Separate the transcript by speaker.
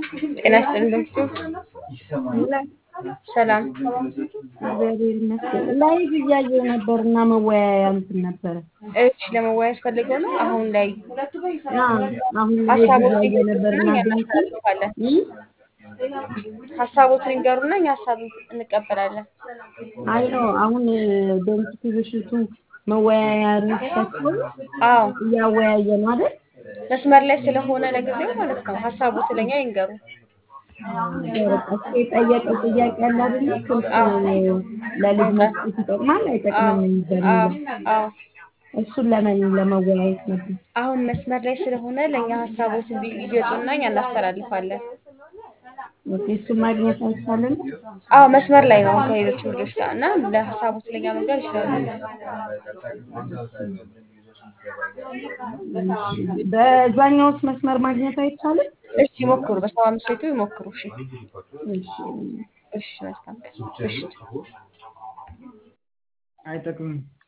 Speaker 1: ጤና ይስጥልን ድምፁ ሰላም
Speaker 2: እግዚአብሔር ይመስገን። ላይቭ እያየሁ ነበር እና መወያያ እንትን ነበረ።
Speaker 1: እሺ ለመወያየት ፈልገው ነው አሁን ላይ
Speaker 2: አዎ፣ አሁን ላይቭ
Speaker 1: ሀሳቦትን
Speaker 2: እያየሁ ነበር እና
Speaker 1: እኛ
Speaker 2: ድምፁ
Speaker 1: እናስተላልፋለን
Speaker 2: እም?
Speaker 1: ሀሳቦትን ይንገሩና እኛ ሀሳብ እንቀበላለን
Speaker 2: አይ ነው አሁን በኢንስቲትዩሽቱ መወያያ ርዕሳቸውን
Speaker 1: አዎ
Speaker 2: እያወያየ ነው አይደል?
Speaker 1: መስመር ላይ ስለሆነ ለጊዜው ማለት ነው ሀሳቦት ለኛ ይንገሩ
Speaker 2: በቃ እሱ የጠየቀው ጥያቄ አለ አይደል? ስልክ ለልጅ መስጠት ይጠቅማል አይጠቅምም የሚባል
Speaker 1: አዎ
Speaker 2: ነገር
Speaker 1: አዎ
Speaker 2: እሱን ለምን ለመወያየት ነበር።
Speaker 1: አሁን መስመር ላይ ስለሆነ ለእኛ ሀሳቦት ይገጡና እኛ እናስተላልፋለን
Speaker 2: ኦኬ፣ እሱን ማግኘት አይቻልም?
Speaker 1: አዎ መስመር ላይ ነው ከሌሎች ልጆች ጋር እና ለሀሳቦት ለኛ መንገር ይችላሉ
Speaker 2: እሺ፣ በዛኛውስ መስመር ማግኘት አይቻልም?
Speaker 1: እሺ ይሞክሩ በሰባ አምስት ቤቱ ይሞክሩ እሺ
Speaker 2: እሺ
Speaker 1: እሺ መልካም እሺ
Speaker 3: አይጠቅምም።